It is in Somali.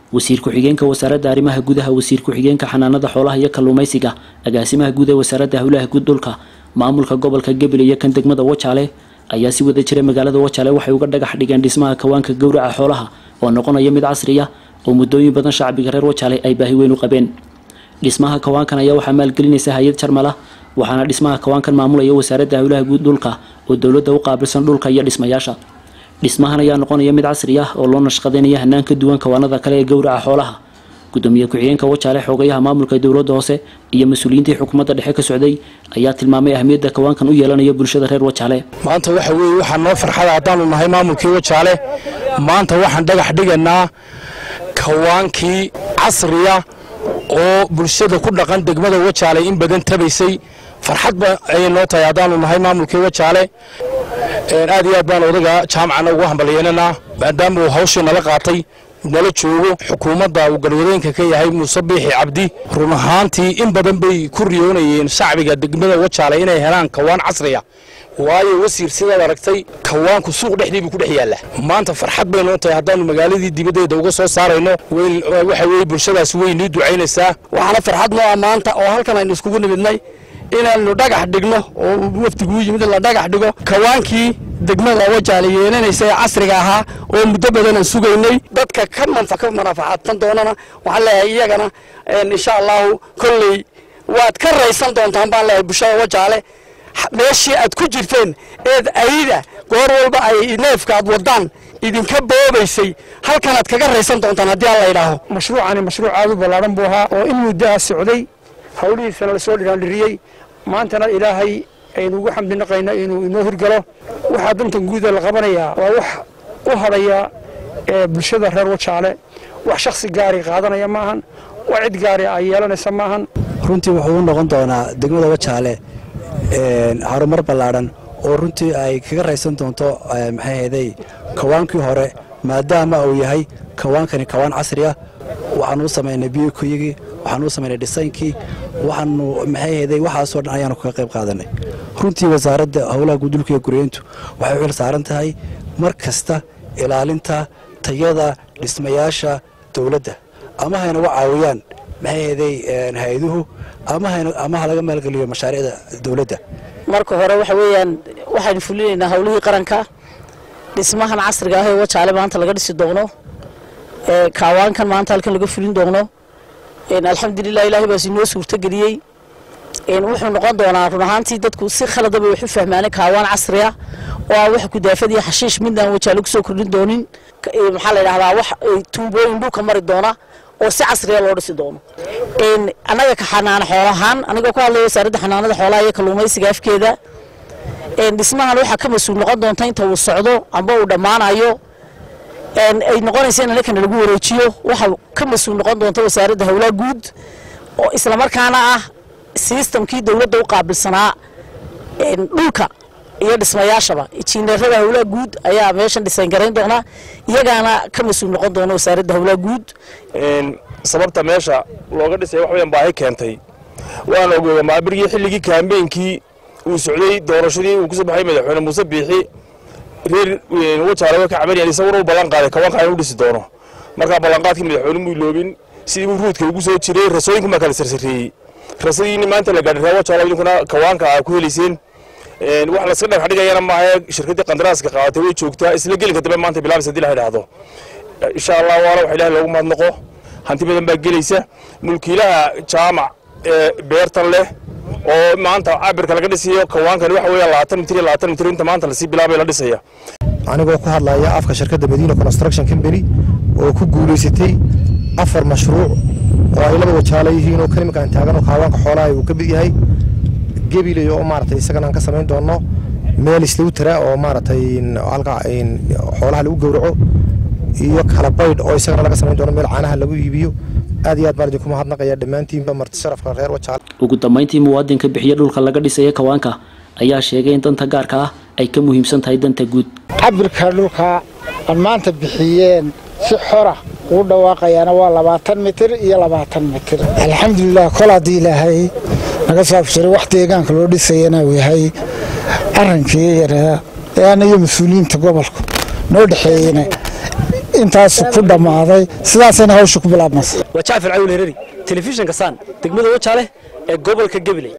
wasiir ku-xigeenka wasaaradda arrimaha gudaha wasiir ku-xigeenka xanaanada xoolaha iyo kalluumaysiga agaasimaha guud ee wasaaradda howlaha guud dhulka maamulka gobolka gabil iyo kan degmada wajaale ayaa si wada jira magaalada wajaale waxay uga dhagax dhigeen dhismaha kawaanka gowraca xoolaha oo noqonaya mid casri ah oo muddooyin badan shacbiga reer wajaale ay baahi weyn u qabeen dhismaha kawaankan ayaa waxaa maalgelinaysa hay-ad jarmala waxaana dhismaha kawaankan maamulaya wasaaradda howlaha guud dhulka oo dowladda u qaabilsan dhulka iyo dhismayaasha dhismahan ayaa noqonaya mid casri ah oo loo nashqadeynaya hanaan ka duwan kawaanada kale ee gowraca xoolaha gudoomiye ku-xigeenka wajaale xoogayaha maamulka dowladda hoose iyo mas-uuliyiintii xukuumadda dhexe ka socday ayaa tilmaamay ahmiyadda kawaankan u yeelanayo bulshada reer wajaale maanta waxa weeye waxaa noo farxada haddaanu nahay maamulkii wajaale maanta waxaan dhagax dhigaynaa kawaankii casriya oo bulshada ku dhaqan degmada wajaale in badan tabaysay farxadba ayay noo tahay haddaanu nahay maamulkii wajaale aad iyo aad baan odaga jaamacana ugu hambalyeynanaa maadaama uu hawshii nala qaatay nala joogo xukuumadda uu galwadeenka ka yahay muuse biixi cabdi run ahaantii in badan bay ku riyoonayeen shacbiga degmada wajaale inay helaan kawaan casriya waayo wasiir sidaad aragtay kawaanku suuq dhexdii buu ku dhex yaalla maanta farxad bay noo tahay haddaannu magaaladii dibaddeeda uga soo saarayno waxa weeye bulshadaas way nii ducaynaysaa waxaana farxad noo ah maanta oo halkan aynu iskugu nimidnay inaannu dhagax dhigno oo wafdiguu yimid la dhagax dhigo kawaankii degmada wajaale yeelanaysa ee casriga ahaa oo muddo badanaan sugaynay dadka ka manfa ka manaafacaadsan doonana waxaan leeyahay iyagana insha allahu kolley waad ka raysan doontaan baan leeyahay bulshada wajaale meeshii aad ku jirteen eed ayida goor walba ay neefka aad wadaan idinka boobaysay halkanaad kaga raysan doontaan haddii aan la idhaaho mashruucani mashruuc aad u ballaaran buu ahaa oo in muddaha socday hawlihiisana lasoo dhiraandhiriyey maantana ilaahay aynu ugu xamdinaqayno inuu inoo hirgalo waxaa dantan guuda la qabanayaa waa wax u hadhaya bulshada reer wajaale wax shaksi gaari qaadanaya maahan wax cid gaari ay yeelanaysa maahan runtii wuxuu u noqon doonaa degmada wajaale harumar ballaadhan oo runtii ay kaga raysan doonto maxayhday kawaankii hore maadaama uu yahay kawaankani kawaan casri ah waxaanu u samaynay biyokuyigii waxaanu u samaynay dhisaynkii waxaanu maxayhday waxaasoo dhan ayaanu kaga qayb qaadanay runtii wasaaradda howlaha guudulka iyo guryeyntu waxay u xil saaran tahay mar kasta ilaalinta tayada dhismayaasha dowladda ama haynaga caawiyaan maxayhday hay-aduhu ama ha laga maalgeliyo mashaariicda dowladda marka hore waxa weeyaan waxaynu fulinaynaa howlihii qaranka dhismahan casriga ah ee wajaale maanta laga dhisi doono kaawaankan maanta halkan laga fulin doono alxamdulilah ilahay baas inoo suurtogeliyey wuxuu noqon doonaa run ahaantii dadku si khaladaba wax u fahmaanay kaawaan casri ah oo aan wax kudaafad iyo xashiish midnaan wajaale kusoo kordhin doonin maxaa la yidhahdaa wax tuubooyin dhulka mari doona oo si casriya loo dhisi doono annaga ka xanaano xoolahaan anigoo ku hadlaya wasaaradda xanaanada xoolaha iyo kalluumaysiga afkeeda dhismahan waxaa ka mas-uul noqon doonta inta uu socdo amba uu dhammaanayo ay noqonaysa in anakana lagu wareejiyo waxaa ka mas-uul noqon doonta wasaaradda howlaha guud oo islamarkaana ah sistamkii dowladda u qaabilsanaa dhulka iyo dhismayaashaba injineerada howlaha guud ayaa meeshan dhisayn garayn doona iyagaana ka mas-uul noqon doona wasaaradda howlaha guud sababta meesha looga dhisay wax weyan baahi keentay waan ogooga maabirgii xilligii kaambeynkii uu socday doorashadii uu kusoo baxay madaxweyne muuse biixi reer wajaale way ka cabanayaan isaguna u ballan qaaday kawanka inuu dhisi doono markaa ballanqaadkii madaxweyne muu iloobin sidii uu ruudka ugu soo jiray rasooyinku maa kala sarsareeyey rasadiini maanta la gaadhay reer wajaale idinkuna kawaanka aa ku helayseen wax laska dhagax dhigayana maaha shirkaddii qandaraaska qaadatay way joogtaa isla gelinka dambe maanta bilaabaysa hadii la idhaahdo insha allah waana wax ilahi loogu mahadnaqo hanti badan baa gelaysa mulkiilaha jaamac ee beertan leh oo maanta cabirka laga dhisayo kawaankani waxa weeya labaatan mitir iyo labaatan mitir inta maanta lasii bilaabay la dhisaya anigoo ku hadlaya afka shirkadda madiina construction company oo ku guulaysatay afar mashruuc oo ay laba wajaala yihiin oo kalimanka aan taagano kaawaanka xoolaha uu ka mid yahay gebiley oo maaragtay isagana aan ka samayn doono meel islagu tara oo maaragtay halka xoolaha lagu gowraco iyo kala baydh oo isagana laga samayn doono meel caanaha lagu iibiyo aad iyo aad baan idinku mahadnaqaya dhammaantiinba marti sharafka reer wajaale ugu dambayntii muwaadinka bixiya dhulka laga dhisaya kawaanka ayaa sheegay in danta gaarka ah ay ka muhiimsan tahay danta guud cabirka dhulka aan maanta bixiyeen si xora uu dhawaaqayaana waa labaatan mitir iyo labaatan mitir alxamdulilah kol haddii ilaahay naga soo abshiray wax deegaanka loo dhisayana uu yahay arrinkii yaraa ee ana iyo mas-uuliyiinta gobolku noo dhexeeyena intaas ku dhammaaday sidaasayna hawsha ku bilaabmaysa waa jacfar cawil hereri telefishinka saan degmada wajaale ee gobolka gabiley